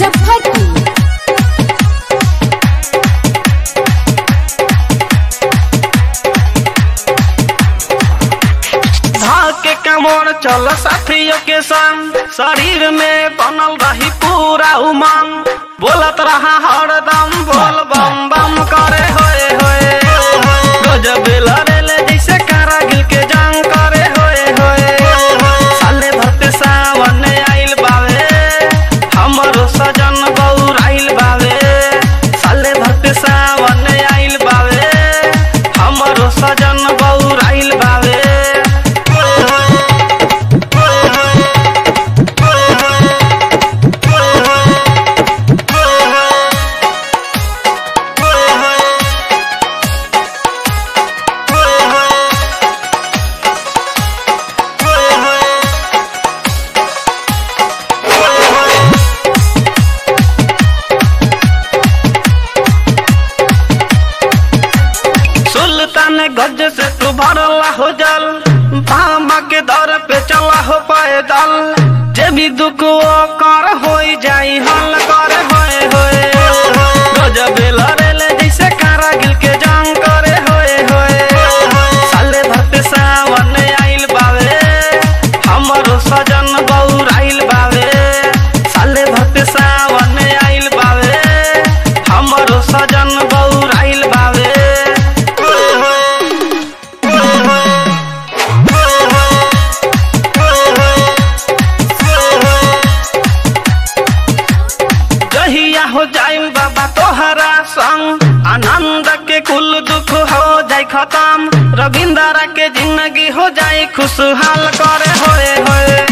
मुजफ्फरपुर धाके कमर चल साथियों के संग शरीर में बनल रही पूरा उमंग बोलत रहा हरदम बोल बम बम करे होए होए गजब लड़ेले जैसे कारागिल के जंग करे होए होए साले भरते सावन आइल बावे हमरो सजन बौर आइल बावे साले भरते सावन आइल बावे हमरो सजन बौर आइल बावे सुल्तान गज से तू भरला हो जल पामा के दर पे चला हो पैदल जे भी दुख वो कर हो जाई हल कर होए होए गजब लड़ेले जैसे कारागिल के जंग करे होए होए साले भरते सावन आइल बावे हमरो सजन बौर आइल बावे साले भरते सावन आइल बावे हमरो सजन बौर आइल बावे जहिया हो जाए बाबा तोहरा संग आनंद के कुल दुख हो जाए खत्म रविंदर के जिंदगी हो जाए खुशहाल करे होए होए